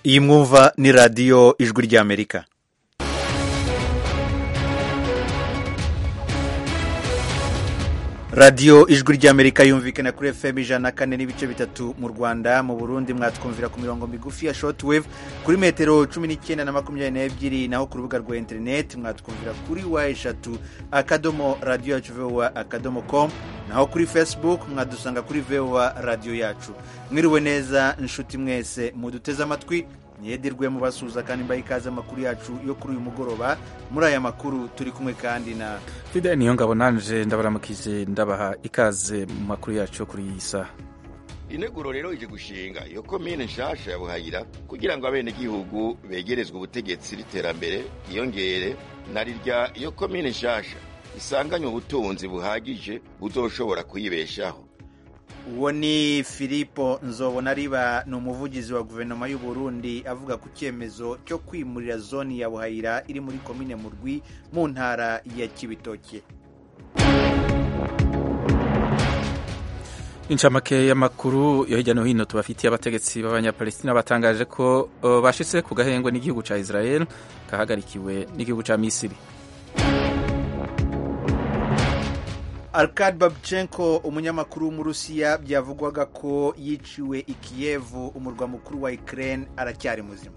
iyi mwumva ni radiyo ijwi ry'amerika radiyo ijwi ry'amerika yumvikana kuri fm ijana na kane n'ibice bitatu mu rwanda mu burundi mwatwumvira ku mirongo migufi ya shortwave kuri metero cumi n'icyenda na makumyabiri n'ebyiri naho ku rubuga rwa interineti mwatwumvira kuri wa eshatu akadomo radiyo yacu vowa akadomo com naho kuri facebook mwadusanga kuri vowa radiyo yacu mwiriwe neza inshuti mwese muduteze amatwi nyedirwe mubasuhuza kandi mbaha ikaze amakuru yacu yo kuri uyu mugoroba muri aya makuru turi kumwe kandi na fide niyo ngabo nanje ndabaramukije ndabaha ikaze mu makuru yacu yo kuri iyi saha integuro rero ije gushinga iyo komine nshasha ya buhayira kugira ngo abenegihugu begerezwe ubutegetsi n'iterambere yiyongere na rirya iyo komine nshasha isanganywe ubutunzi buhagije buzoshobora kuyibeshaho uwo ni filipo nzobona riba ni umuvugizi wa guverinoma y'u Burundi avuga ku cyemezo cyo kwimurira zone ya buhayira iri muri komine murwi mu ntara ya kibitoke incamake y'amakuru yo hirya no hino tubafitiye abategetsi b'abanyapalestina batangaje ko uh, bashitse ku gahengwe n'igihugu ca israel kahagarikiwe n'igihugu ca misiri Arkad Babchenko umunyamakuru w'umurusiya byavugwaga ko yiciwe i Kiev umurwa mukuru wa Ukraine aracyari muzima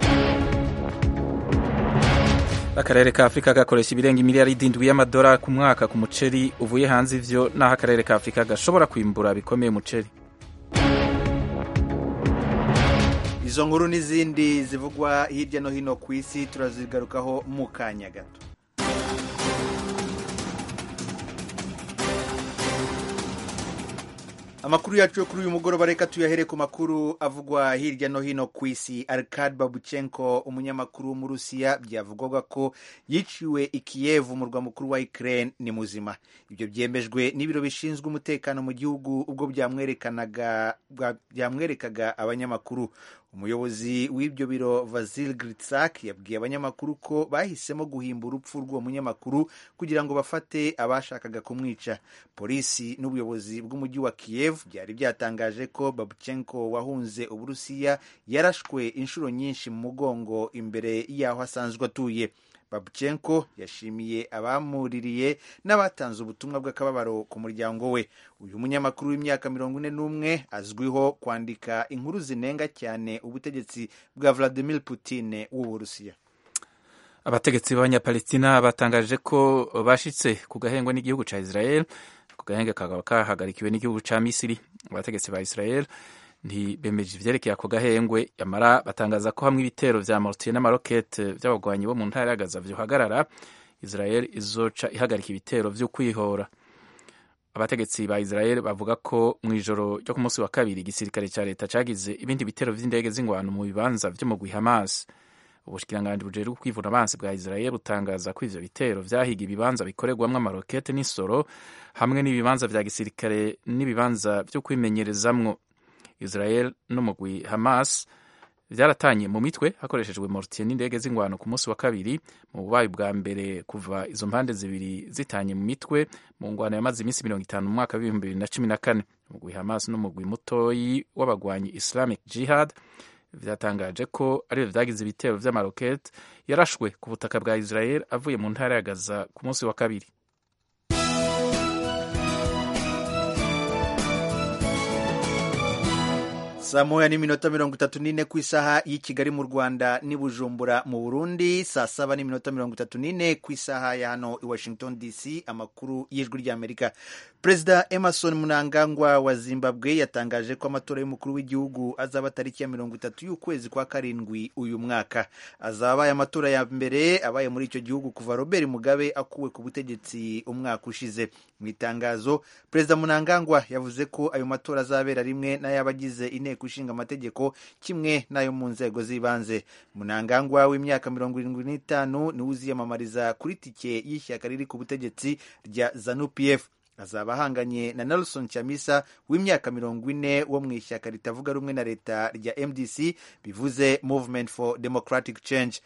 akarere ka afurika gakoresha ibirenga imiliyaridi indwi y'amadolari ku mwaka ku muceri uvuye hanze ivyo naho akarere ka afurika gashobora kwimbura bikomeye umuceri izo nkuru n'izindi zivugwa hirya no hino ku isi turazigarukaho mu kanya gato amakuru yacu yo kuri uyu mugoroba reka tuyahere ku makuru avugwa hirya no hino ku isi arkad babuchenko umunyamakuru w'umurusiya byavugwaga ko yiciwe i Kiev umurwa mukuru wa Ukraine ni muzima ibyo byemejwe n'ibiro bishinzwe umutekano mu gihugu ubwo byamwerekanaga byamwerekaga abanyamakuru umuyobozi w'ibyo biro Vasil Gritsak yabwiye abanyamakuru ko bahisemo guhimba urupfu rw'uwo munyamakuru kugira ngo bafate abashakaga kumwica polisi n'ubuyobozi bw'umujyi wa Kiev byari byatangaje ko Babuchenko wahunze uburusiya yarashwe inshuro nyinshi mu mugongo imbere y'aho asanzwe atuye Babuchenko yashimiye abamuririye n'abatanze ubutumwa bw'akababaro ku muryango we uyu munyamakuru w'imyaka mirongo ine n'umwe azwiho kwandika inkuru zinenga cyane ubutegetsi bwa Vladimir Putin w'uburusiya abategetsi b'abanyapalestina batangaje ko bashitse ku gahengwe n'igihugu ca israel ku gahenge kakaba kahagarikiwe n'igihugu ca misiri abategetsi ba israel ntibemeje ivyerekeye ako gahengwe yamara batangaza ko hamwe ibitero vya mortier n'amarokete vy'abagwanyi bo mu ntara ya gaza vyohagarara israel izoca ihagarika ibitero vyo kwihora abategetsi ba israel bavuga ko mu ijoro ryo ku munsi wa kabiri igisirikare ca leta cagize ibindi bitero vy'indege z'ingwano mu bibanza vyo mu gwi hamas ubushikiranganji bujejwe kwivuna abansi bwa israel butangaza ko ivyo bitero vyahiga ibibanza bikorerwamwo amarokete n'isoro hamwe n'ibibanza vya gisirikare n'ibibanza vyo kwimenyerezamwo israel n'umugwi hamas vyaratanye mu mitwe hakoreshejwe mortier n'indege z'ingwano ku munsi wa kabiri mu bubayi bwa mbere kuva izo mpande zibiri zitanye mu mitwe mu ngwano yamaze iminsi mirongo itanu mu mwaka w'ibihumbi bibiri na cumi na kane umugwi hamas n'umugwi mutoyi w'abagwanyi islamic jihad vyatangaje ko arivyo vyagize ibitero vy'amarokete yarashwe ku butaka bwa israel avuye mu ntara ya gaza ku munsi wa kabiri saa moya n'iminota mirongo itatu n'ine ku isaha y'i kigali mu rwanda n'i bujumbura mu burundi saa saba n'iminota mirongo itatu n'ine ku isaha ya hano i washington dc amakuru y'ijwi ry'amerika perezida emerson munangangwa wa zimbabwe yatangaje ko amatora y'umukuru w'igihugu azaba tariki ya mirongo itatu y'ukwezi kwa karindwi uyu mwaka azaba abaye amatora ya mbere abaye muri icyo gihugu kuva robert mugabe akuwe ku butegetsi umwaka ushize mu itangazo perezida munangangwa yavuze ko ayo matora azabera rimwe n'ay'abagize inteko ishinga amategeko kimwe n'ayo mu nzego z'ibanze munangangwa w'imyaka mirongo irindwi n'itanu niwe uziyamamariza kuri tike y'ishyaka riri ku butegetsi rya zanu pf azaba ahanganye na nelson chamisa w'imyaka mirongo ine wo mu ishyaka ritavuga rumwe na leta rya mdc bivuze movement for democratic change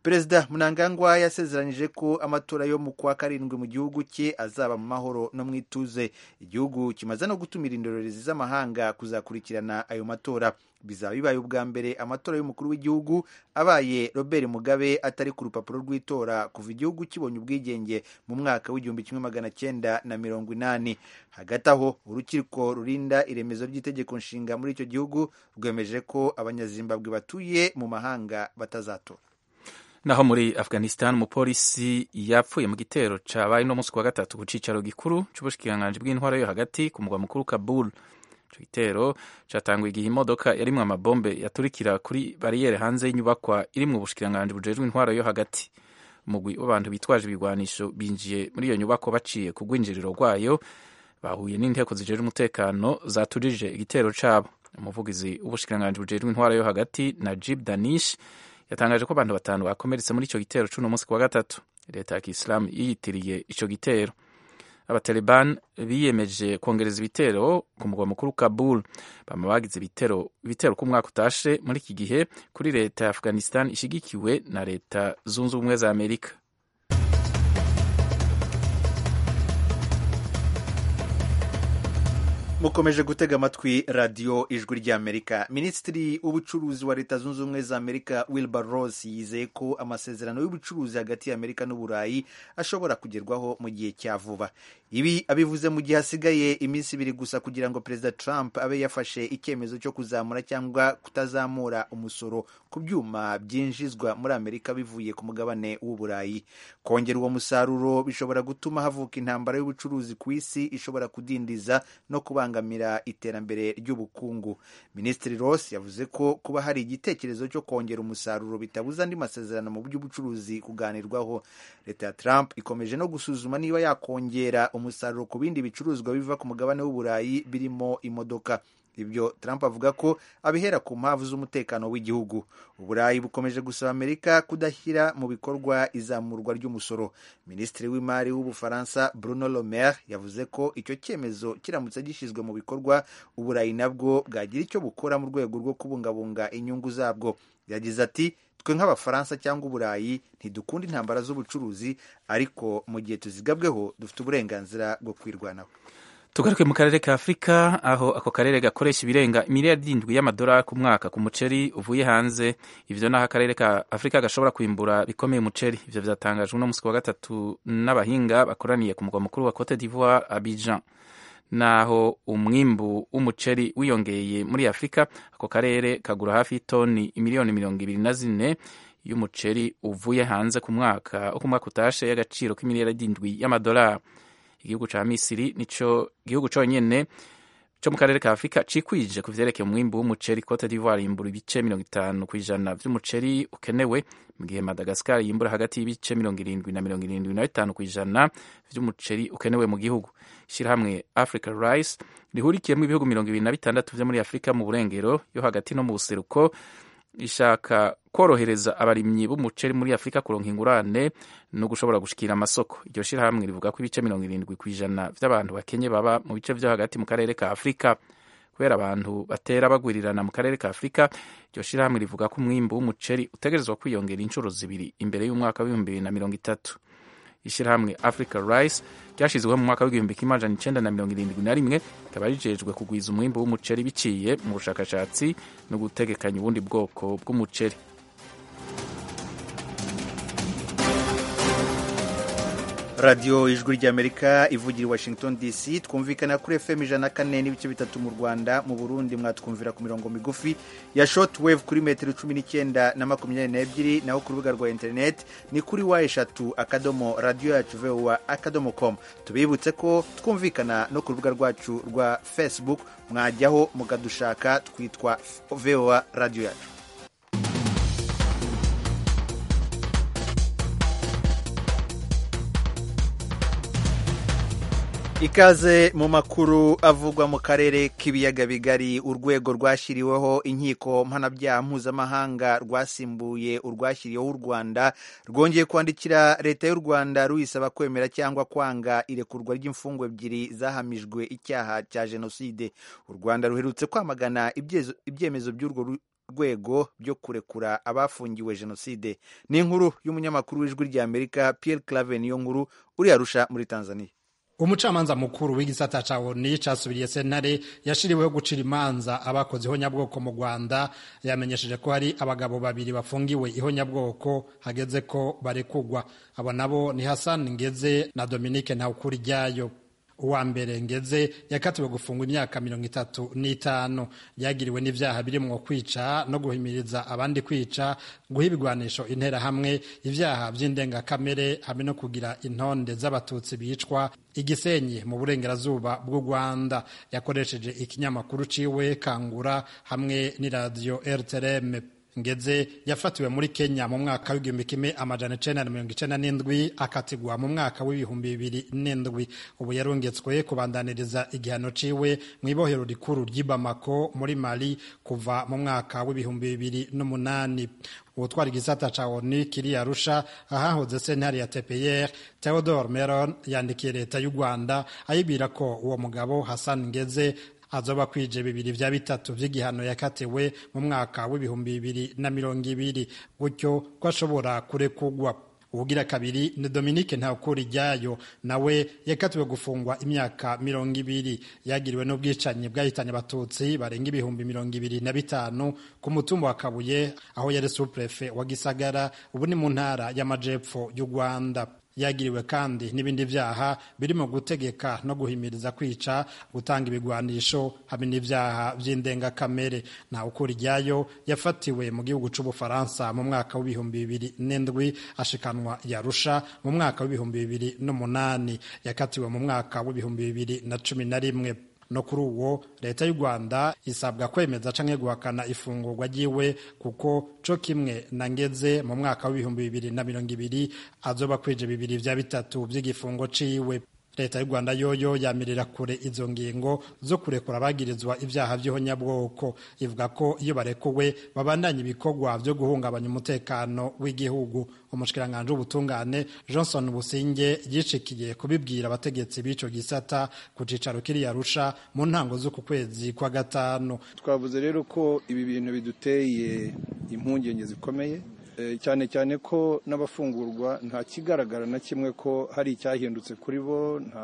perezida munangangwa yasezeranyije ko amatora yo mu kwa karindwi mu gihugu cye azaba mu mahoro no mu ituze igihugu kimaze no gutumira indorerezi z'amahanga kuzakurikirana ayo matora bizaba bibaye ubwa mbere amatora y'umukuru w'igihugu abaye robert mugabe atari ku rupapuro rw'itora kuva igihugu kibonye ubwigenge mu mwaka w'igihumbi kimwe magana cyenda na mirongo inani hagati aho urukiko rurinda iremezo ry'itegeko nshinga muri icyo gihugu rwemeje ko abanyazimbabwe batuye mu mahanga batazatora naho muri afghanistan umupolisi yapfuye mu gitero cabaye no munsi wa gatatu ku cicaro gikuru c'ubushikiranganji bw'intwaro yo hagati ku mugwa mukuru kabul ico gitero catanguye igihe imodoka yarimwo amabombe yaturikira kuri bariyeri hanze y'inyubakwa irimwo ubushikiranganji bujejwe intwaro yo hagati umugwi w'abantu bitwaje ibigwanisho binjiye muri iyo nyubako baciye ku rwinjiriro rwayo bahuye n'inteko zijejwe umutekano zaturije igitero cabo umuvugizi w'ubushikiranganji bujejwe intwaro yo hagati najib danish yatangaje ko abantu batanu bakomeretse muri ico gitero c'uno munsi kuwa gatatu leta ya kisilamu yiyitiriye ico gitero abataliban biyemeje kongereza ibitero ku mugwa mukuru kabul bama bagize ibitero ibitero ku mwaka utashe muri iki gihe kuri leta ya afghanistan ishigikiwe na leta zunze ubumwe za amerika mukomeje gutega amatwi radiyo ijwi ry'amerika minisitiri w'ubucuruzi wa leta zunze ubumwe za amerika wilbur ross yizeye ko amasezerano y'ubucuruzi hagati y'amerika n'uburayi ashobora kugerwaho mu gihe cya vuba ibi abivuze mu gihe hasigaye iminsi ibiri gusa kugira ngo perezida trump abe yafashe icyemezo cyo kuzamura cyangwa kutazamura umusoro ku byuma byinjizwa muri amerika bivuye ku mugabane w'uburayi kongera uwo musaruro bishobora gutuma havuka intambara y'ubucuruzi ku isi ishobora kudindiza no kubangamira iterambere ry'ubukungu minisitiri ross yavuze ko kuba hari igitekerezo cyo kongera umusaruro bitabuza andi masezerano mu by'ubucuruzi kuganirwaho leta ya trump ikomeje no gusuzuma niba yakongera umusaruro ku bindi bicuruzwa biva ku mugabane w'uburayi birimo imodoka ibyo trump avuga ko abihera ku mpamvu z'umutekano w'igihugu uburayi bukomeje gusaba amerika kudashyira mu bikorwa izamurwa ry'umusoro minisitiri w'imari w'ubufaransa bruno le maire yavuze ko icyo cyemezo kiramutse gishyizwe mu bikorwa uburayi nabwo bwagira icyo bukora mu rwego rwo kubungabunga inyungu zabwo yagize ati twe nk'abafaransa cyangwa uburayi ntidukunda intambara z'ubucuruzi ariko mu gihe tuzigabweho dufite uburenganzira bwo kwirwanaho tugaruke mu karere ka afurika aho ako karere gakoresha ibirenga miliyari irindwi y'amadolari ku mwaka ku muceri uvuye hanze ivyo naho akarere ka afurika gashobora kwimbura bikomeye umuceri ivyo vyatangajwe uno musi wa gatatu n'abahinga bakoraniye ku mugwa mukuru wa cote d'ivoire abidjan naho umwimbu w'umuceri wiyongeye muri afurika ako karere kagura hafi y'itoni miliyoni mirongo ibiri na zine y'umuceri uvuye hanze ku mwaka ku mwaka utashe y'agaciro k'imiliyari irindwi y'amadolari igihugu ca misiri nico gihugu conyene co mu karere ka afurika cikwije ku vyerekeye umwimbu w'umuceri cote d'ivoire yimbura ibice mirongo itanu kw'ijana vy'umuceri ukenewe mu gihe madagascar yimbura hagati y'ibice mirongo irindwi na mirongo irindwi na bitanu kw'ijana vy'umuceri ukenewe mu gihugu ishirahamwe africa rice rihurikiyemo ibihugu mirongo ibiri na bitandatu vyo muri afurika mu burengero yo hagati no mu buseruko ishaka korohereza abarimyi b'umuceri muri afurika kuronka ingurane no gushobora gushikira amasoko iryo shirahamwe rivuga ko ibice mirongo irindwi ku ijana vy'abantu bakenye baba mu bice vyo hagati mu karere ka afurika kubera abantu batera bagwirirana mu karere ka afurika iryo shirahamwe rivuga ko umwimbu w'umuceri utegerezwa kwiyongera inshuro zibiri imbere y'umwaka w'ibihumbi bibiri na mirongo itatu ishirahamwe africa rice ryashizweho mu mwaka w'igihumbi kimwe amajana icenda na mirongo irindwi na rimwe rikaba rijejwe kugwiza umwimbu w'umuceri biciye mu bushakashatsi no gutegekanya ubundi bwoko bw'umuceri radiyo ijwi ry'amerika ivugira i washington dc twumvikana kuri fm ijana na kane n'ibice bitatu mu rwanda mu burundi mwatwumvira ku mirongo migufi ya short wave kuri metero cumi n'icyenda na makumyabiri n'ebyiri naho ku rubuga rwa interineti ni kuri wa eshatu akadomo radiyo yacu vowa akadomo com tubibutse ko twumvikana no ku rubuga rwacu rwa facebook mwajyaho mukadushaka twitwa vowa radiyo yacu ikaze mu makuru avugwa mu karere k'ibiyaga bigari urwego rwashyiriweho inkiko mpanabyaha mpuzamahanga rwasimbuye urwashyiriweho u rwanda rwongeye kwandikira leta y'u rwanda ruyisaba kwemera cyangwa kwanga irekurwa ry'imfungwa ebyiri zahamijwe icyaha cya jenoside u rwanda ruherutse kwamagana ibyemezo by'urwo rwego byo kurekura abafungiwe jenoside ni inkuru y'umunyamakuru w'ijwi rya amerika pierre clave niyo nkuru uri arusha muri tanzania umucamanza mukuru w'igisata ca oni casubiriye sentare yashiriweho gucira imanza abakoze ihonyabwoko mu rwanda yamenyesheje ko hari abagabo babiri bafungiwe ihonyabwoko hageze ko barekugwa abo nabo ni hassan ngeze na dominique ntawukuri ryayo uwa mbere ngeze yakatiwe gufungwa imyaka mirongo itatu n'itanu yagiriwe n'ivyaha birimwo kwica no guhimiriza abandi kwica guha ibigwanisho interahamwe ivyaha vy'indengakamere hamwe no kugira intonde z'abatutsi bicwa igisenyi mu burengerazuba bw'u rwanda yakoresheje ikinyamakuru ciwe kangura hamwe n'iradiyo rtrm ngeze yafatiwe muri kenya mu mwaka w'igihumbi kimwe amajana icenda na mirongo icenda n'indwi akatigwa mu mwaka w'ibihumbi bibiri n'indwi ubu yarungetswe kubandaniriza igihano ciwe mu ibohero rikuru ry'i bamako muri mali kuva mu mwaka w'ibihumbi bibiri n'umunani ubutwara igisata ca oni kiri arusha ahahoze sentare ya tpr theodore meron yandikiye leta y'u rwanda ayibwira ko uwo mugabo hassan ngeze azoba kwije bibiri vya bitatu vy'igihano yakatiwe mu mwaka w'ibihumbi bibiri na mirongo ibiri gutyo ko ashobora kurekugwa ubugira kabiri ni Dominique Ntakuri ryayo nawe yakatiwe gufungwa imyaka mirongo ibiri yagiriwe n'ubwicanyi bwahitanye abatutsi barenga ibihumbi mirongo ibiri na bitanu ku mutumba wa Kabuye aho yari suprefe wa Gisagara ubu ni mu ntara y'amajepfo y'u Rwanda yagiriwe kandi n'ibindi vyaha birimo gutegeka no guhimiriza kwica gutanga ibigwanisho hamwe n'ivyaha vy'indengakamere nta ukuri ryayo yafatiwe mu gihugu c'ubufaransa mu mwaka w'ibihumbi bibiri n'indwi ashikanwa yarusha mu mwaka w'ibihumbi bibiri n'umunani yakatiwe mu mwaka w'ibihumbi bibiri na cumi na rimwe no kuri uwo leta y'u rwanda isabwa kwemeza canke guhakana ifungurwa ryiwe kuko co kimwe na ngeze mu mwaka w'ibihumbi bibiri na mirongo ibiri azoba kwije bibiri vya bitatu vy'igifungo ciwe leta y'u rwanda yoyo yamirira kure izo ngingo zo kurekura abagirizwa ivyaha vy'ihonyabwoko ivuga ko iyo barekuwe babandanya ibikorwa vyo guhungabanya umutekano w'igihugu umushikiranganji w'ubutungane johnson businge yishikiye kubibwira abategetsi b'ico gisata ku cicaro kiri arusha mu ntango z'uku kwezi kwa gatanu twavuze rero ko ibi bintu biduteye impungenge zikomeye cyane cyane ko n'abafungurwa nta kigaragara na kimwe ko hari icyahindutse kuri bo nta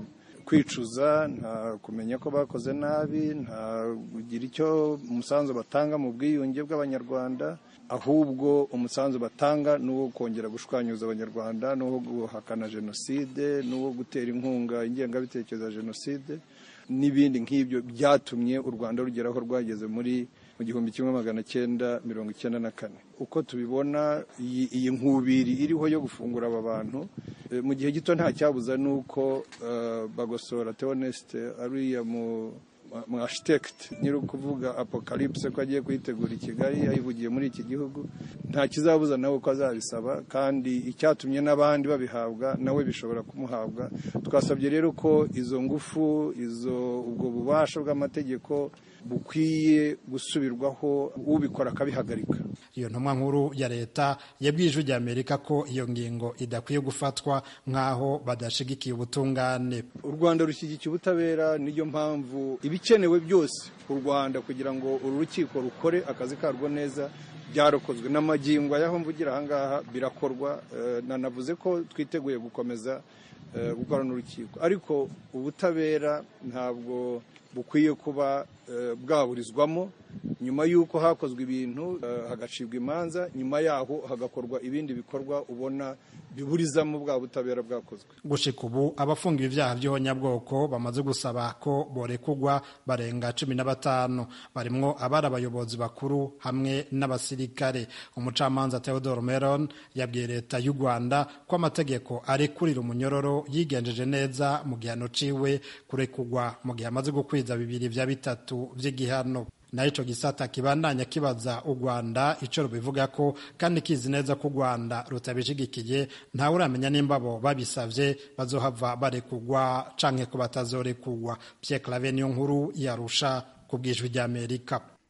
kwicuza nta kumenya ko bakoze nabi nta kugira icyo umusanzu batanga mu bwiyunge bw'abanyarwanda ahubwo umusanzu batanga ni uwo kongera gushwanyuza abanyarwanda ni uwo guhakana jenoside ni uwo gutera inkunga ingengabitekerezo ya jenoside n'ibindi nk'ibyo byatumye u rwanda rugera aho rwageze muri mu gihumbi kimwe magana cyenda mirongo icyenda na kane uko tubibona iyi nkubiri iriho yo gufungura aba bantu mu gihe gito nta cyabuza ni uko bagosora teonesite ariya mu mu architect nyiri ukuvuga apocalypse ko agiye kuyitegura i kigali yayivugiye muri iki gihugu nta kizabuza nawe ko azabisaba kandi icyatumye n'abandi babihabwa nawe bishobora kumuhabwa twasabye rero ko izo ngufu izo ubwo bubasha bw'amategeko bukwiye gusubirwaho ubikora akabihagarika iyo ntumwa nkuru ya leta yabwiye ijwi rya amerika ko iyo ngingo idakwiye gufatwa nk'aho badashigikiye ubutungane u rwanda rushyigikiye ubutabera niyo mpamvu ibikenewe byose u rwanda kugira ngo uru rukiko rukore akazi karwo neza byarakozwe n'amagingo y'aho mvugira ahangaha birakorwa nanavuze ko twiteguye gukomeza gukorana n'urukiko ariko ubutabera ntabwo bukwiye kuba bwaburizwamo nyuma y'uko hakozwe ibintu hagacibwa imanza nyuma yaho hagakorwa ibindi bikorwa ubona biburizamo bwa butabera bwakozwe gushika ubu abafungiwe ibyaha by'ihonyabwoko bamaze gusaba ko borekugwa barenga cumi na batanu barimwo abari abayobozi bakuru hamwe n'abasirikare umucamanza Theodore Meron yabwiye leta y'u Rwanda ko amategeko arekurira umunyororo yigenjeje neza mu gihano ciwe kurekugwa mu gihe amaze gukwiza bibiri vya bitatu vy'igihano naho ico gisata kibandanya kibaza u Rwanda ico rubivuga ko kandi kizi neza ko u Rwanda rutabishigikiye ntawe uramenya nimba bo babisavye bazohava barekugwa canke ko batazorekugwa Pierre Claver niyo nkuru yarusha ku bwijwi ry'Amerika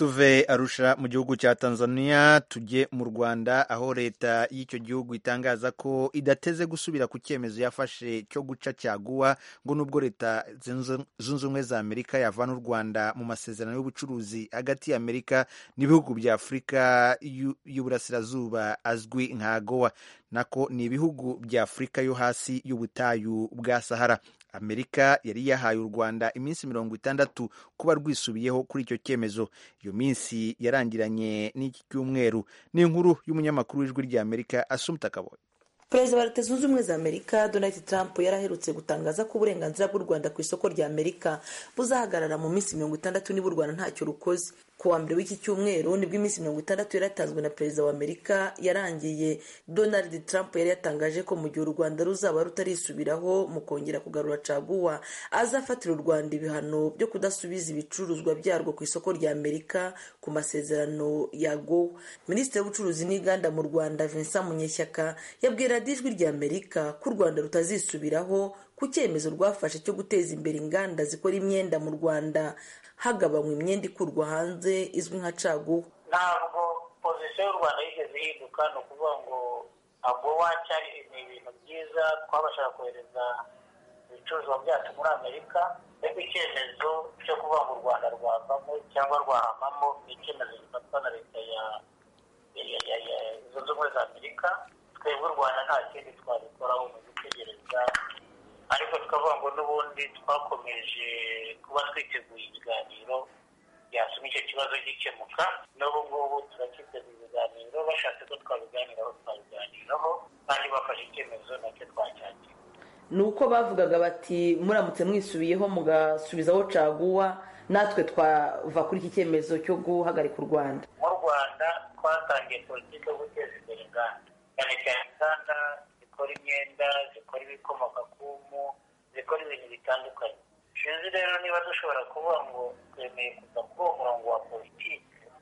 tuve arusha mu gihugu cya tanzania tujye mu rwanda aho leta y'icyo gihugu itangaza ko idateze gusubira ku cyemezo yafashe cyo guca cyaguwa ngo nubwo leta zunze ubumwe za amerika yavana u rwanda mu masezerano y'ubucuruzi hagati ya amerika n'ibihugu bya afurika y'uburasirazuba azwi nka gowa nako ni ibihugu bya afurika yo hasi y'ubutayu bwa sahara amerika yari yahaye u rwanda iminsi mirongo itandatu kuba rwisubiyeho kuri icyo cyemezo iyo minsi yarangiranye n'iki cyumweru ni inkuru y'umunyamakuru w'ijwi rya amerika asumta kaboye perezida wa leta zunze ubumwe za amerika donald trump yari aherutse gutangaza ko uburenganzira bw'u rwanda ku isoko rya amerika buzahagarara mu minsi mirongo itandatu niba u rwanda ntacyo rukoze ku wa mbere w'iki cyumweru nibwo iminsi mirongo itandatu yaratanzwe na perezida wa amerika yarangiye donald trump yari yatangaje ko mu gihe u rwanda ruzaba rutarisubiraho mu kongera kugarura caguwa azafatira u rwanda ibihano byo kudasubiza ibicuruzwa byarwo ku isoko rya amerika ku masezerano ya gowa minisitiri w'ubucuruzi n'inganda mu rwanda vincent munyeshyaka yabwira ijwi rya amerika ko u rwanda rutazisubiraho ku cyemezo rwafashe cyo guteza imbere inganda zikora imyenda mu rwanda hagabanywa imyenda ikurwa hanze izwi nka caguwa ntabwo pozisiyo y'u rwanda yigeze ihinduka ni ukuvuga ngo agowa cyari ni ibintu byiza twabashaga kohereza ibicuruzwa byacu muri amerika ariko icyemezo cyo kuvuga ngo u rwanda rwavamo cyangwa rwahamamo ni icyemezo gifatwa na leta ya zunze ubumwe za amerika twebwe u rwanda nta kindi twabikoraho mu gutegereza ariko tukavuga ngo n'ubundi twakomeje kuba twiteguye ibiganiro byatuma icyo kibazo gikemuka n'ubu ngubu turacyiteguye ibiganiro bashatse ko twabiganiraho twabiganiraho kandi bafashe icyemezo nacyo twacyakira ni uko bavugaga bati muramutse mwisubiyeho mugasubizaho caguwa natwe twava kuri iki cyemezo cyo guhagarika u rwanda mu rwanda twatangiye politiki yo guteza imbere inganda cyane cyane inganda zikora imyenda zikora ibikomoka ku mpu zikora ibintu bitandukanye sinzi rero niba dushobora kuvuga ngo twemeye kuva kuri uwo murongo wa politiki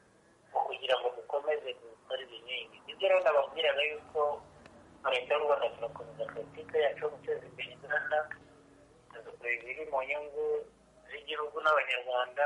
kugira ngo dukomeze dukore ibinini ibyo rero nababwiraga yuko leta y'u rwanda turakomeza politiki yacu yo guteza imbere inganda tugakora ibiri mu nyungu z'igihugu n'abanyarwanda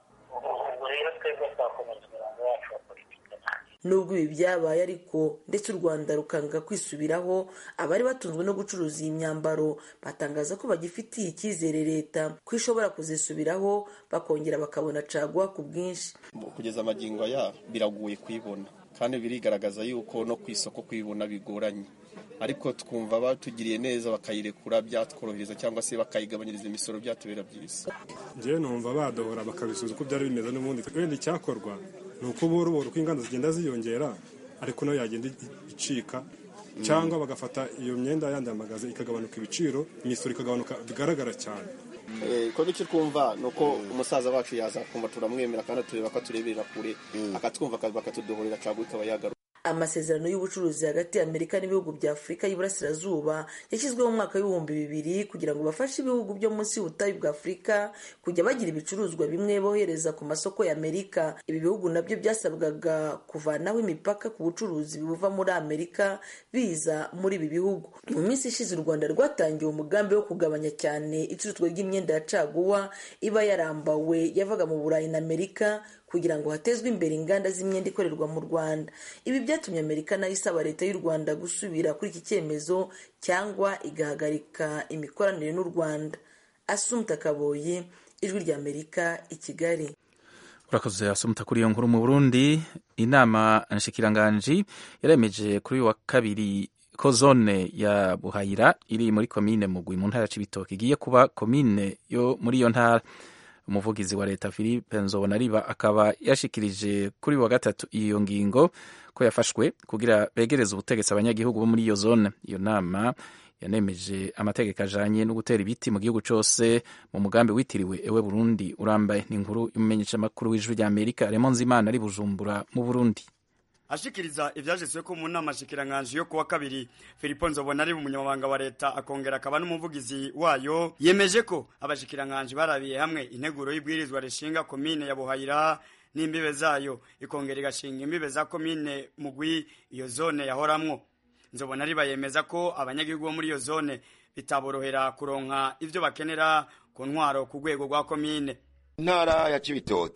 ubwo rero twebwe twakomeza umurongo wacu wa politiki nubwo ibi byabaye ariko ndetse u rwanda rukanga kwisubiraho abari batunzwe no gucuruza iyi myambaro batangaza ko bagifitiye icyizere leta ko ishobora kuzisubiraho bakongera bakabona caguwa ku bwinshi kugeza amagingo aya biragoye kuyibona kandi birigaragaza yuko no ku isoko kuyibona bigoranye ariko twumva batugiriye neza bakayirekura byatworohereza cyangwa se bakayigabanyiriza imisoro byatubera byiza njyewe numva badohora bakabisubiza uko byari bimeze n'ubundi wenda icyakorwa ni uko buru buru uko inganda zigenda ziyongera ariko nayo yagenda icika cyangwa bagafata iyo myenda yandi magaze ikagabanuka ibiciro imisoro ikagabanuka bigaragara cyane ko icyo twumva ni uko umusaza wacu yaza kumva turamwemera kandi tureba ko atureberera kure akatwumva bakatudohorera cyangwa ikaba yagaruka amasezerano y'ubucuruzi hagati ya amerika n'ibihugu bya afurika y'iburasirazuba yashyizweho mu mwaka w'ibihumbi bibiri kugira ngo bafashe ibihugu byo munsi y'ubutayu bwa afurika kujya bagira ibicuruzwa bimwe bohereza ku masoko ya amerika ibi bihugu nabyo byasabwaga kuvanaho imipaka ku bucuruzi buva muri amerika biza muri ibi bihugu mu minsi ishize u rwanda rwatangiye umugambi wo kugabanya cyane icuruzwa ry'imyenda ya caguwa iba yarambawe yavaga mu burayi na amerika kugira ngo hatezwe imbere inganda z'imyenda ikorerwa mu rwanda ibi byatumye amerika nayo isaba leta y'u rwanda gusubira kuri iki cyemezo cyangwa igahagarika imikoranire n'u rwanda asumta kaboyi ijwi rya amerika i kigali urakoze asumta kuri iyo nkuru mu burundi inama nshikiranganji yaremeje kuri uyu wa kabiri ko zone ya buhayira iri muri komine mugwi mu ntara ya cibitoke igiye kuba komine yo muri iyo ntara umuvugizi wa leta philippe nzobonariba akaba yashikirije kuri wa gatatu iyo ngingo ko yafashwe kugira begereze ubutegetsi abanyagihugu bo muri iyo zone iyo nama yanemeje amategeko ajanye no gutera ibiti mu gihugu cose mu mugambi witiriwe ewe burundi urambaye ni inkuru y'umumenyeshamakuru w'ijwi rya amerika remo nzimana ari bujumbura mu burundi ashikiriza ivyashitswe ko mu nama shikiranganje yo kuwa kabiri Filipo Nzobona ari umunyamabanga wa leta akongera akaba n'umuvugizi wayo yemeje ko abashikiranganje barabiye hamwe integuro y'ibwirizwa rishinga komine ya Buhayira n'imbibe zayo ikongera igashinga imbibe za komine mugwi iyo zone yahoramwo Nzobona ari bayemeza ko abanyagihugu bo muri iyo zone bitaborohera kuronka ivyo bakenera ku ntwaro ku rwego rwa komine intara ya Cibitoke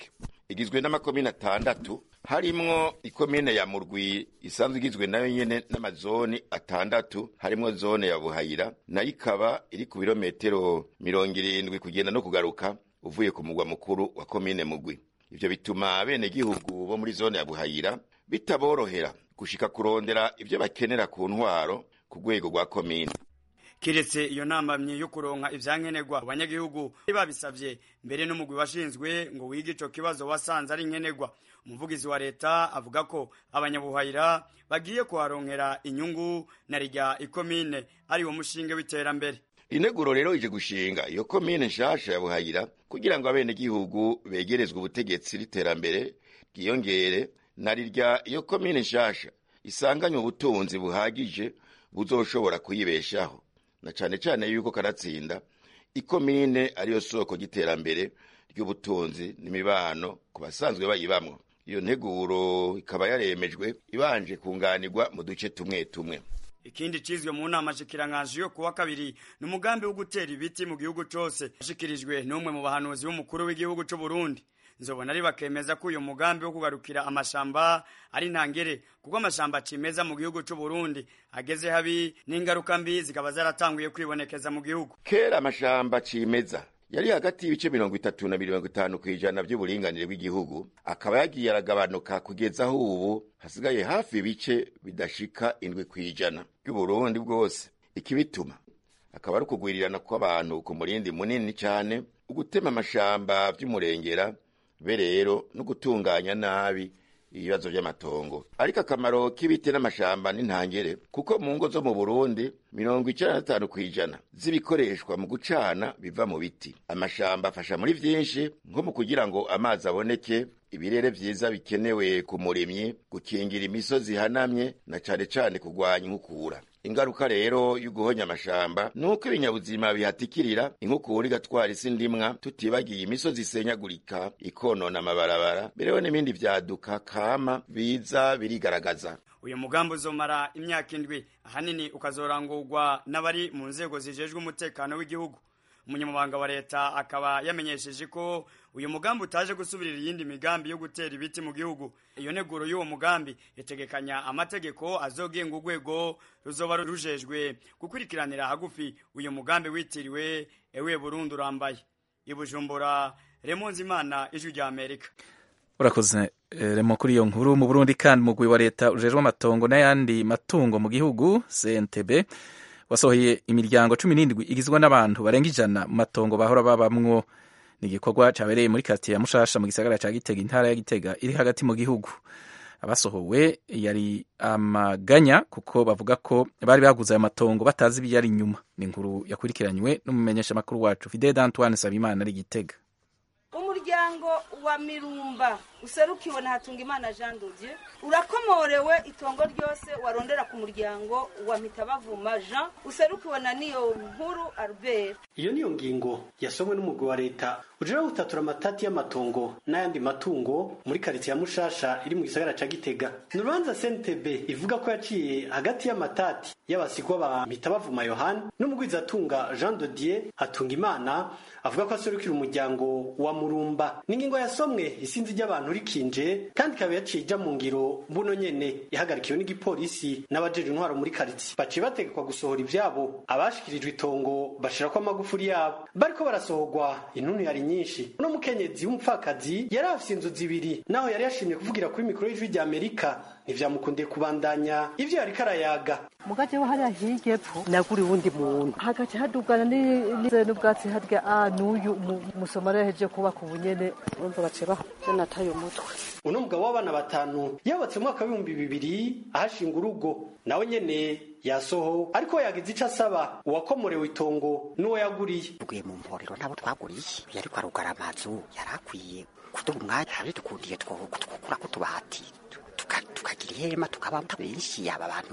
igizwe n'amakomine atandatu harimwo ikomine ya murwi isanzwe igizwe nayo nyene n'amazoni atandatu harimwo zone ya buhayira nayo ikaba iri ku birometero mirongo irindwi kugenda no kugaruka uvuye ku mugwa mukuru wa komine mugwi ivyo bituma abenegihugu bo muri zone ya buhayira bitaborohera gushika kurondera ivyo bakenera ku ntwaro ku rwego rwa komine kiretse iyo ntambamyi yo kuronka ivyankenerwa abanyagihugu babisavye mbere n'umugwi washinzwe ngo wige ico kibazo wasanze ari nkenerwa umuvugizi wa leta avuga ko abanyabuhayira bagiye kuharonkera inyungu na rya ikomine ari wo mushinge w'iterambere integuro rero ije gushinga iyo komine nshasha ya buhayira kugira ngo abenegihugu begerezwe ubutegetsi n'iterambere bwiyongere na rirya iyo komine nshasha isanganywe ubutunzi buhagije buzoshobora kuyibeshaho na cane cane yuko kanatsinda ikomine ariyo soko ry'iterambere ry'ubutunzi n'imibano ku basanzwe bayibamwo iyo nteguro ikaba yaremejwe ibanje kunganirwa mu duce tumwe tumwe ikindi cizwe mu nama shikiranganji yo kuwa kabiri ni umugambi wo gutera ibiti mu gihugu cose ashikirijwe n'umwe mu bahanuzi b'umukuru w'igihugu c'u Burundi nzobona ari bakemeza ko uyu mugambi wo kugarukira amashamba ari ntangere kuko amashamba cimeza mu gihugu c'u Burundi ageze habi n'ingaruka mbi zikaba zaratanguye kwibonekeza mu gihugu kera amashamba cimeza yari hagati y'ibice mirongo itatu na mirongo itanu ku ijana by'uburinganire bw'igihugu akaba yagiye aragabanuka kugeza aho ubu hasigaye hafi ibice bidashika indwi ku ijana by'uburundi bwose ikibituma akaba ari ukugwirirana kw'abantu ku murindi munini cyane ugutema amashamba by'umurengera be rero no gutunganya nabi ibibazo by'amatongo ariko akamaro k'ibiti n'amashamba n'intangere kuko mu ngo zo mu burundi mirongo icenda na gatanu kw'ijana z'ibikoreshwa mu gucana biva mu biti amashamba afasha muri vyinshi nko mu kugira ngo amazi aboneke ibirere vyiza bikenewe ku murimyi gukingira imisozi ihanamye na cane cane kugwanya inkukura ingaruka rero y'uguhonya amashamba nuko ibinyabuzima bihatikirira inkukura igatwara isi ndimwa tutibagiye imisozi isenyagurika ikonona amabarabara berewe n'ibindi vyaduka kama biza birigaragaza uyu mugambi uzomara imyaka indwi ahanini ukazorangurwa n'abari mu nzego zijejwe umutekano w'igihugu umunyamabanga wa leta akaba yamenyesheje ko uyu mugambi utaje gusubirira iyindi migambi yo gutera ibiti mu gihugu iyo neguro y'uwo mugambi yategekanya amategeko azogenga urwego ruzoba rujejwe gukurikiranira hagufi uyu mugambi witiriwe ewe burundu urambaye ibujumbura remonzi imana ijwi rya amerika urakoze remo kuri iyo nkuru mu burundi kandi umugwi wa leta ujejwe amatongo n'ayandi matungo mu gihugu cntb wasohoye imiryango cumi n'indwi igizwe n'abantu barenga ijana mu matongo bahora babamwo ni igikorwa cyabereye muri katiya ya mushasha mu gisagara cya gitega intara ya gitega iri hagati mu gihugu abasohowe yari amaganya kuko bavuga ko bari baguze ayo matongo batazi ibiyari inyuma ni inkuru yakurikiranywe n'umumenyeshamakuru wacu fidede antoine sabimana ari gitega umuryango wa mirumba userukiwe na hatungimana jean dodieu urakomorewe itongo ryose warondera ku muryango wa mitabavuma jean userukiwe na niyo nkuru albert iyo niyo ngingo yasomwe n'umugwi wa leta ujira gutatura amatati y'amatongo n'ayandi matungo muri karitsiye ya mushasha iri mu gisagara ca gitega ni urubanza cntb ivuga ko yaciye hagati y'amatati y'abasigwa ba mitabavuma yohani n'umugwizatunga jean dodier hatunga imana avuga ko aserukira umuryango wa murumba n'ingingo yasomwe isinzi ry'abantu rikinje kandi ikaba yaciye ija mu ngiro mbuno nyene ihagarikiwe n'igipolisi n'abajeje intwaro muri karitsiye baciye bategekwa gusohora ivyabo abashikirijwe itongo bashirako amagufuri yabo bariko barasohorwa intuntu yari nyinshi uno mukenyezi w'umupfakazi yari afise inzu zibiri naho yari yashimye kuvugira kuri mikoro y'ijwi rya amerika ntivyamukundiye kubandanya ivyo yariko arayaga mugace wo hariya hirya epfo nagura uwundi muntu hagaca hadugana n'ubwatsi harya a n'uyu musomali yahejeje kubaka ubunyene urumva baciye baje nataye umutwe uno mugabo w'abana batanu yubatse mu mwaka w'ibihumbi bibiri ahashinga urugo nawe nyene yasoho ariko yagize ico asaba uwakomorewe itongo n'uwo yaguriye tuguye mu mporero ntabo twaguriye yariko arugara amazu yari akwiye kuduha umwanya hari dukundiye twokura ko tubati tukagira ihema tukaba benshi aba bantu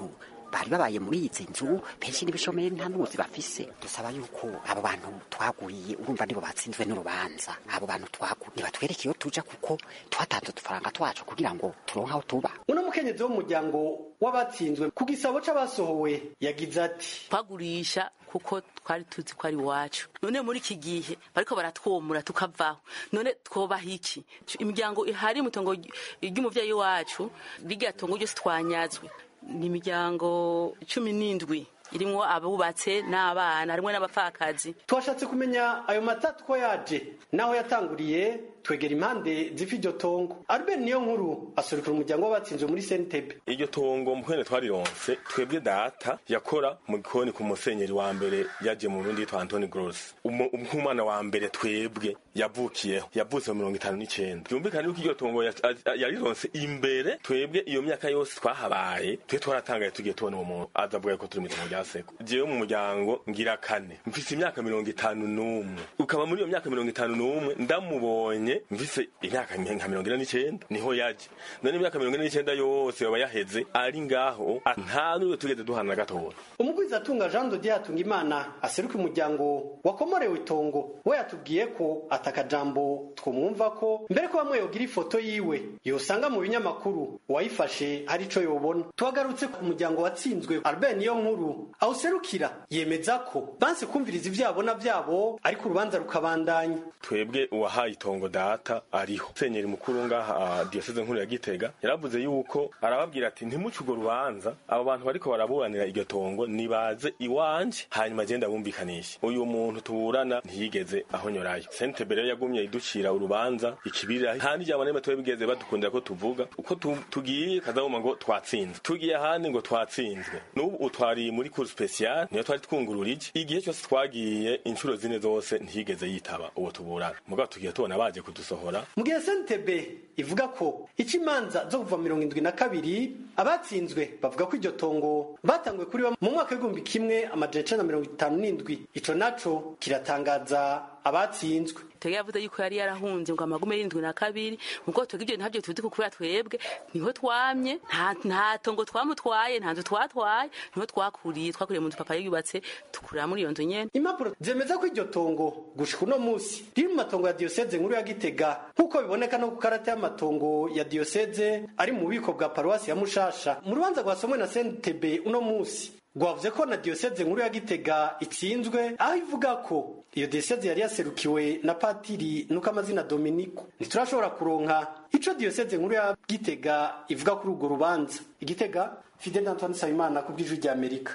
bari babaye muri izi nzu benshi n'ibishomeri nta n'ubuzi bafise dusaba yuko abo bantu twaguriye urumva nibo batsinzwe n'urubanza abo bantu twaguriye nibatwereke iyo tuja kuko twatanze udufaranga twacu kugira ngo turonke aho tuba uno mukenyezi w'umuryango w'abatsinzwe ku gisabo c'abasohowe yagize ati twagurisha kuko twari tuzi ko ari iwacu none muri iki gihe bariko baratwomura tukavaho none twobaha iki imiryango ihari mu tongo ry'umuvyeyi wacu rirya tongo ryose twanyazwe ni imiryango cumi n'indwi irimwo abubatse n'abana harimwo n'abapfakazi twashatse kumenya ayo matatu ko yaje naho yatanguriye twegera impande z'ifi iryo tongo albert niyo nkuru asurikira umuryango w'abatsinzwe muri sentebe iryo tongo mukwene twarironse twebwe data yakora mu gikoni ku musenyeri wa mbere yaje mu burundi yitwa antoni gross nk'umwana wa mbere twebwe yavukiyeho yavutse mu mirongo itanu n'icenda byumvikane yuko iryo tongo yarironse imbere twebwe iyo myaka yose twahabaye twe twaratangaye tugiye tubona uwo muntu aza avuga ko turi mu itongo rya seko jewe mu muryango ngira kane mfise imyaka mirongo itanu n'umwe ukaba muri iyo myaka mirongo itanu n'umwe ndamubonye mvise imyaka nka mirongo ine n'icenda niho yaje none imyaka mirongo ine n'icenda yose yoba yaheze ari ngaho nta n'uwo tugeze duhana na gatoya umugwizatunga jean dodier hatunga imana aseruka umuryango wakomorewe itongo we yatubwiye ko atakajambo twumwumva ko mbere ko bamwe yogira ifoto yiwe yosanga mu binyamakuru uwayifashe hari ico yobona tuhagarutse ku muryango watsinzwe albert niyo nkuru awuserukira yemeza ko banse kumviriza ivyabona vyabo ariko urubanza rukabandanya twebwe uwahaye itongo data ariho senyeri mukuru ngaha diyoseze nkuru ya gitega yaravuze yuko arababwira ati ntimuce urwo rubanza abo bantu bariko baraburanira iryo tongo nibaze iwanje hanyuma agenda bumvikanishe uyu muntu tuburana ntiyigeze ahonyorayo sentebe rero yagumye iducira urubanza ikibirira nta n'ijambo n'imwe twebwe bigeze badukundira ko tuvuga uko tugiye kazabuma ngo twatsinzwe tugiye ahandi ngo twatsinzwe n'ubu utwariye muri cour special niyo twari twungururije igihe cyose twagiye inshuro zine zose ntiyigeze yitaba uwo tuburana mugabo tugiye tubona baje kudusohora mu gihe sentebe ivuga ko ica imanza zo kuva mirongo indwi na kabiri abatsinzwe bavuga ko iryo tongo batanguye kuri mu mwaka w'igihumbi kimwe amajana icenda na mirongo itanu n'indwi ico naco kiratangaza abatsinzwe twebwe yavuze yuko yari yarahunze ngo amagume y'indwi na kabiri muko twebwe ibyo ntabyo tuzi ko kubera twebwe niho twamye nta tongo twamutwaye nta nzu twatwaye niho twakuriye twakuriye mu nzu papa yubatse tukurira muri iyo nzu nyene impapuro zemeza ko iryo tongo gushika uno musi riri mu matongo ya diyoseze nkuru ya gitega nk'uko biboneka no ku karata y'amatongo ya diyoseze ari mu bubiko bwa paruwasi ya mushasha mu rubanza rwasomwe na sentebe uno musi rwavuze ko na diyoseze nkuru ya gitega itsinzwe aho ivuga ko iyo diyoseze yari yaserukiwe na patiri nuko amazina dominiko ntiturashobora kuronka ico diyoseze nkuru ya gitega ivuga kuri urwo rubanza igitega fidel antoine nsabimana ku bw'ijwi rya amerika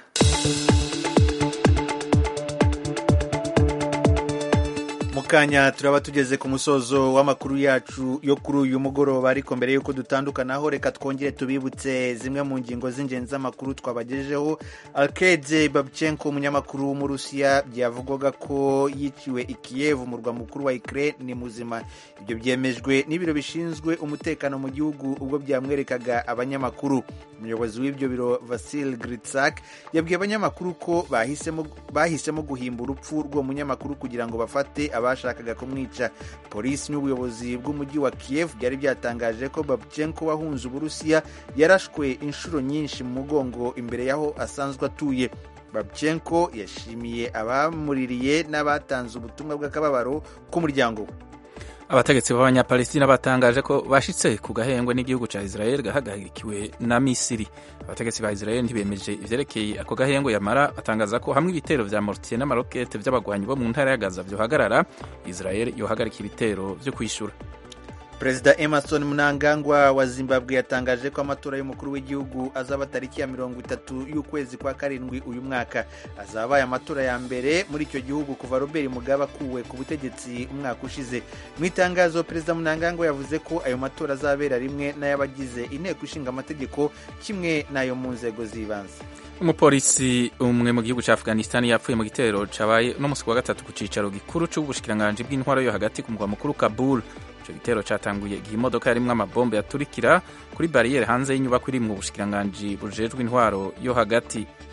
mukanya turaba tugeze ku musozo w'amakuru yacu yo kuri uyu mugoroba ariko mbere y'uko dutandukanaho reka twongere tubibutse zimwe mu ngingo z'ingenzi z'amakuru twabagejejeho alkede babchenko umunyamakuru w'umurusiya byavugwaga ko yiciwe i Kiev umurwa mukuru wa Ukraine ni muzima ibyo byemejwe n'ibiro bishinzwe umutekano mu gihugu ubwo byamwerekaga abanyamakuru umuyobozi w'ibyo biro Vasil Gritsak yabwiye abanyamakuru ko bahisemo bahisemo guhimba urupfu rw'uwo munyamakuru kugira ngo bafate abashakaga kumwica polisi n'ubuyobozi bw'umujyi wa Kiev byari byatangaje ko Babchenko wahunze uburusiya yarashwe inshuro nyinshi mu mugongo imbere y'aho asanzwe atuye Babchenko yashimiye abamuririye n'abatanze ubutumwa bw'akababaro k'umuryango we abategetsi b'abanyapalestina batangaje ko bashitse ku gahengwe n'igihugu ca israel gahagarikiwe na misiri abategetsi ba israel ntibemeje ivyerekeye ako gahengwe yamara batangaza ko hamwe ibitero vya mortier n'amarokete vy'abagwanyi bo mu ntara ya gaza vyohagarara israel yohagarika ibitero vyo kwishura perezida emerson mnangagwa wa zimbabwe yatangaje ko amatora y'umukuru w'igihugu azaba tariki ya mirongo itatu y'ukwezi kwa karindwi uyu mwaka azabaye amatora ya mbere muri icyo gihugu kuva robert mugabe akuwe ku butegetsi umwaka ushize mu itangazo perezida mnangagwa yavuze ko ayo matora azabera rimwe n'ay'abagize inteko ishinga amategeko kimwe n'ayo mu nzego z'ibanze umupolisi umwe mu gihugu cya afghanistan yapfuye mu gitero cabaye no musi wa gatatu ku cicaro gikuru c'ubushikiranganji bw'intwaro yo hagati ku mugwa mukuru kabul ico gitero catanguye igihe imodoka yarimwo amabombe yaturikira kuri bariyeri hanze y'inyubako iri mu bushikiranganji bujejwe intwaro yo hagati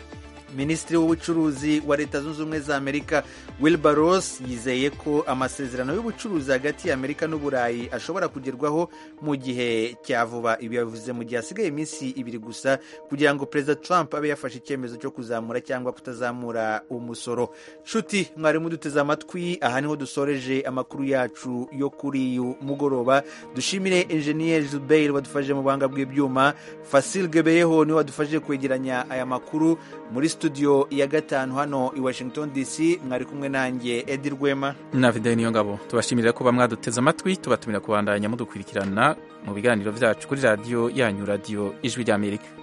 minisitiri w'ubucuruzi wa leta zunze ubumwe za amerika wilbur ross yizeye ko amasezerano y'ubucuruzi hagati ya amerika n'uburayi ashobora kugerwaho mu gihe cya vuba ibi yabivuze mu gihe hasigaye iminsi ibiri gusa kugira ngo perezida trump abe yafashe icyemezo cyo kuzamura cyangwa kutazamura umusoro nshuti mwari muduteze amatwi aha niho dusoreje amakuru yacu yo kuri uyu mugoroba dushimire enjeniyeri Zubeir wadufashije mu buhanga bw'ibyuma Fasil Gebeyeho niwe wadufashije kwegeranya aya makuru muri studio ya gatanu hano i Washington DC mwari kumwe nanjye Edi Rwema na videwo niyo ngabo tubashimira kuba mwaduteze amatwi tubatumira kubandanya mudukurikirana mu biganiro byacu kuri radiyo yanyu radiyo ijwi ry'Amerika